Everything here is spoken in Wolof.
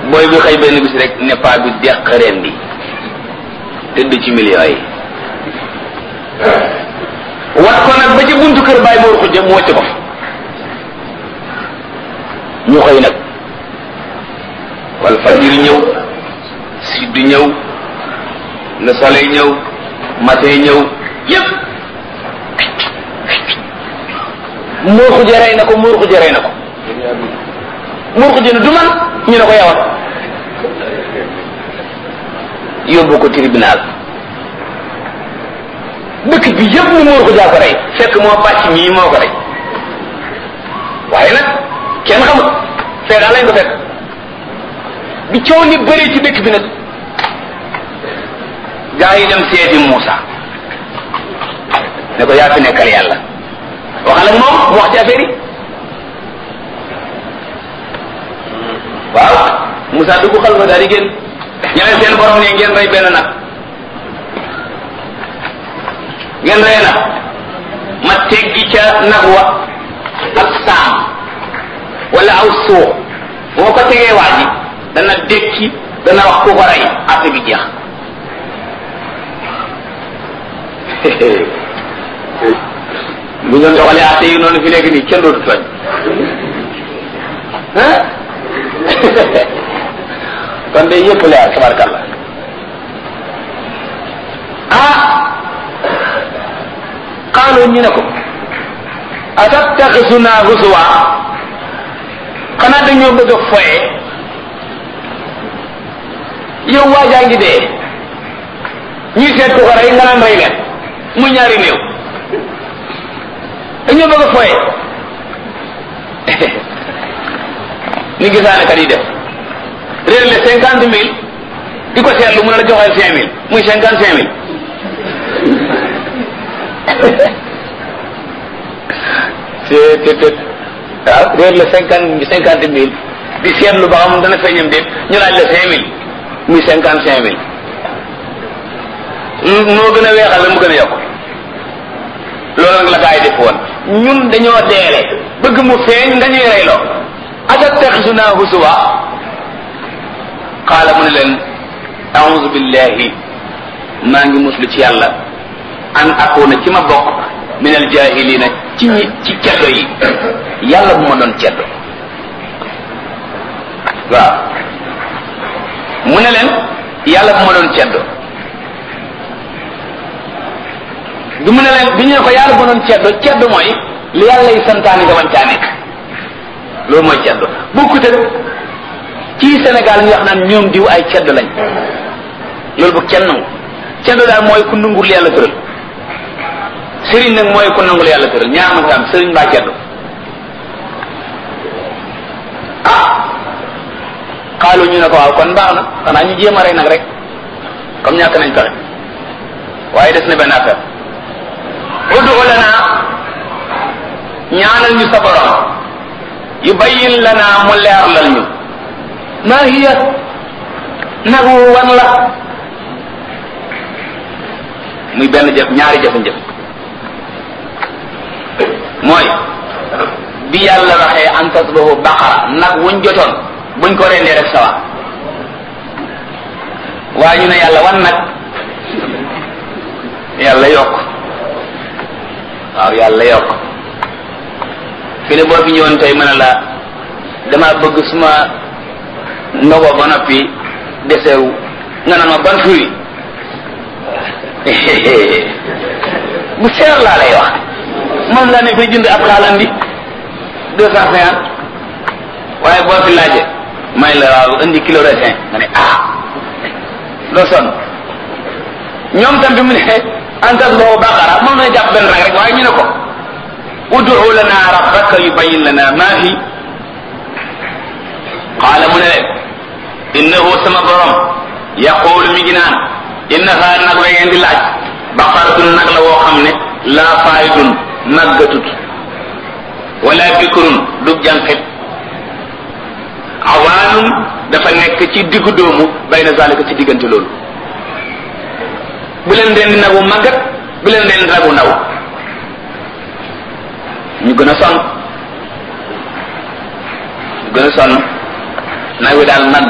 booy bi xëy benn bis rek ne paa bi deq reen di tëdd ci millions yi wat ko nag ba ci buntu kër bàyyi moor xujja mu wàcc ko fa ñu xëy nag wal fajir ñëw sidd ñëw le soleil ñëw matin ñëw yépp moor xujja rey na ko moor xujja rey na ko moor xujja ne du man ñu ne ko yawat yóbbu ko tribunal dëkk bi yëpp ni moor xujjaa ko rey fekk moo bàcc mii moo ko rey waaye nag kenn xamut fee daal lañ ko fekk bi coow ni bëree ci dëkk bi nag gaa yi dem seeti Muusa ne ko yaa fi nekkal yàlla waxal ak moom mu wax ci affaire yi waaw Muusa dugg xal fa daal di génn ñu ne seen borom ne ngeen rey benn nag ngeen rey nag ma teggi ca nag wa ak saam wala aw suux boo ko tegee waa ji dana dékki dana wax ku ko rey affaire bi jeex bu ñu doxalee atte yi noonu fi nekk nii kenn dootu tooñ kon de yëpp leer tabarkalla ah xaaloo ñu ne ko atattaxisuna husuwa xanaa dañoo bëgg a foye yow waajaa ngi dee ñuy seet ku ko rey nga naan rey leen mu ñaari néew dañoo bëgg a foye ni gisaane kat yi def réer le cinquante mille di ko seetlu mu ne la joxeel cinq mille muy cinquante cinq mille c'est c'est waaw réer la cinquante cinquante mille di seetlu ba xam dana feeñam déet ñu laaj la cinq mille muy cinquante cinq mille moo gën a weexal la mu gën a yokk loolu nag la gaa yi def woon ñun dañoo deele bëgg mu feeñ nga ñuy reyloo atattaxisuna husuwa qaala mu ne leen auzu billahi maa ngi muslu ci yàlla an akuna ci ma bokk min al jahilina ci ñi ci ceddo yi yàlla bu ma doon ceddo waaw mu ne leen yàlla bu ma doon ceddo bi mu ne leen bi ñu ne ko yàlla bu ma doon ceddo ceddo mooy li yàlla yi santaani nga man caa nekk loolu mooy ceddo bokkut ak ci Sénégal ñu wax naan ñoom diw ay ceddo lañ loolu bu kenn nangu ceddo daal mooy ku nangul yàlla tëral sëriñ nag mooy ku nangul yàlla tëral ñaar ma am sëriñ mbaa ceddo ah xaalu ñu ne ko waaw kon baax na xanaa ñu jéem a rey nag rek comme ñàkk nañ pexe waaye des na benn affaire udu lana ñaanal ñu sa borom yubayyin lana mu leerlal ñu maa hiya nagu wan la muy benn jëf ñaari jëf-jëf mooy bi yàlla waxee an tasbahu baqara nag wuñ jotoon buñ ko rendee rek sawa waaye ñu ne yàlla wan nag yàlla yokk waaw yàlla yokk fi ne boo fi ñëwoon tey mën a la dama bëgg suma ndogo ba noppi desewu nga naan ma ban fruit bu seer laa lay wax moom laa ne fay jënd ab xaalan bi deux cent cinquante waaye boo fi laaje may la waaw indi kilo raisin nga ne ah doo sonn ñoom tam bi mu ne antas boo baqara moom na jàpp benn rek rek waaye ñu ne ko udu lana rabbaka yubayyin lana ma hi qaala mu ne leen innahu sama borom yaqulu mi ngi naan innaha nag la ngeen di laaj baqaratun nag la woo xam ne laa faayidun màggatut wala bikrun du jànqit awaanun dafa nekk ci diggu doomu bayna zalika ci diggante loolu bu leen rendi nagu màggat bu leen rendi nagu ndaw ñu gën a sonn ñu gën a sonn nag wi daal nag